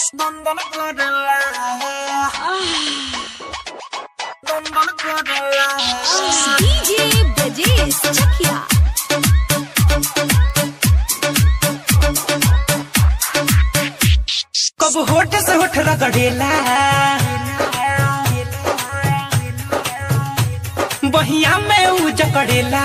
Dondon Cordella. Dondon Cordella. DJ Brajesh Chakia. कब होठ से होठ रगड़ेला बहिया में ऊ जकड़ेला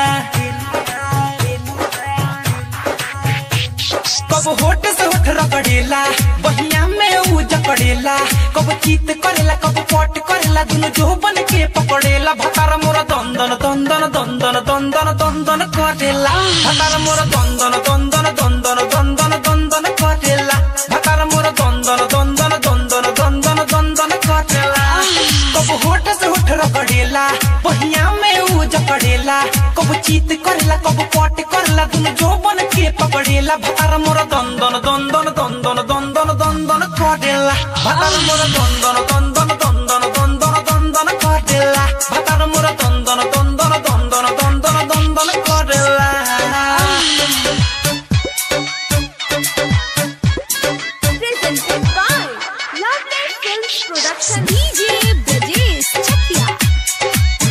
कब होठ से होठ रगड़ेला बहिया में ऊ जकड़ेला कब चीत करेला कब पट करेला दुनु जो बन के पकड़ेला भतार मोर दंदन दंदन दंदन दंदन दंदन करेला भतार मोर दंदन दंदन दंदन दंदन दंदन करेला भतार मोर दंदन दंदन दंदन दंदन दंदन करेला कब होठ से होठ रगड़ेला बहिया में ऊ जकड़ेला कब चीत करेला कब पट करेला दुनु जो बन के पकड़ेला भतार मोर दंदन दंदन दंदन दंदन दंदन करेला भतार मोर दंदन दंदन दंदन दंदन दंदन करेला भतार मोर दंदन दंदन दंदन दंदन दंदन करेला Presented by Lovely Films Production. DJ Brajesh Chakia.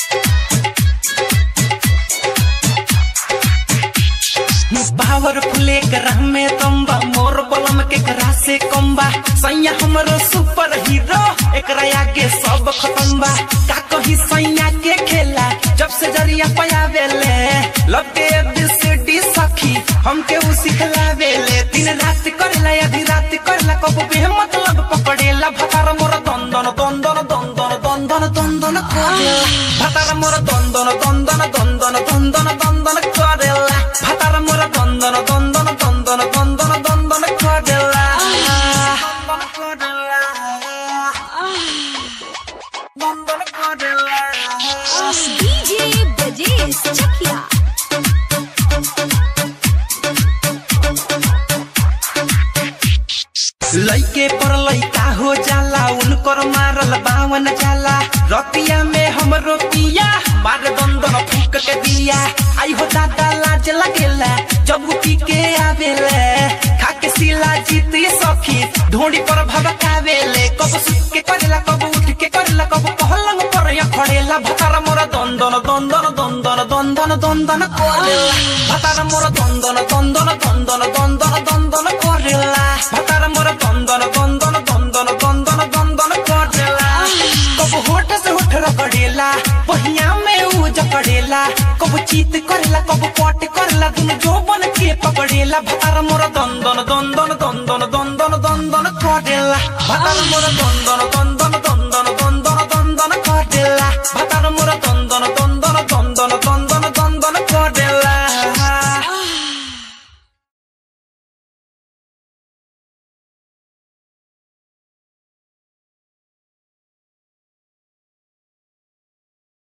बावर फुले ग्रह में तंबा मोर बलम के ग्रह से कम्बा सैया हमरो सुपर हीरो एकरा आगे सब खत्म बा का कही सैया के खेला जब से जरिया पयावेले लब के एबीसीडी सखी हमके उ सिखलावेले दिन रात करेला आधी रात करेला कब बे मतलब पकड़ेला भतार मोर दंदन दंदन दंदन दंदन दंदन करेला भतार मोर दंदन दंदन दंदन दंदन दंदन करेला भतार मोर दंदन दंदन दंदन दंदन दंदन करेला दंदन करेला दंदन करेला DJ Brajesh Chakia. लइके पर लइका हो जाला उनकर मारल बावन जाला रतिया में हमरो पिया मार दंदन फूक के दिया आई हो दादा लाज लगेला जब उ पी के आवेले खा के सिला जीत ये सखी ढोड़ी पर भबकावेले कब सुत के करेला कब उठ के करेला कब पहलंग पर या खड़ेला भतार मोर दंदन दंदन दंदन दंदन दंदन करेला भतार मोर दंदन दंदन दंदन दंदन दंदन करेला भतार मोर दंदन दंदन दंदन दंदन दंदन करेला कब होठ से होठ रगड़ेला बहिया में ऊ जकड़ेला कब चीत करेला कब पट करेला दुनु जो बन के पकड़ेला भतार मोर दंदन दंदन दंदन दंदन दंदन करेला भतार मोर दंदन दंदन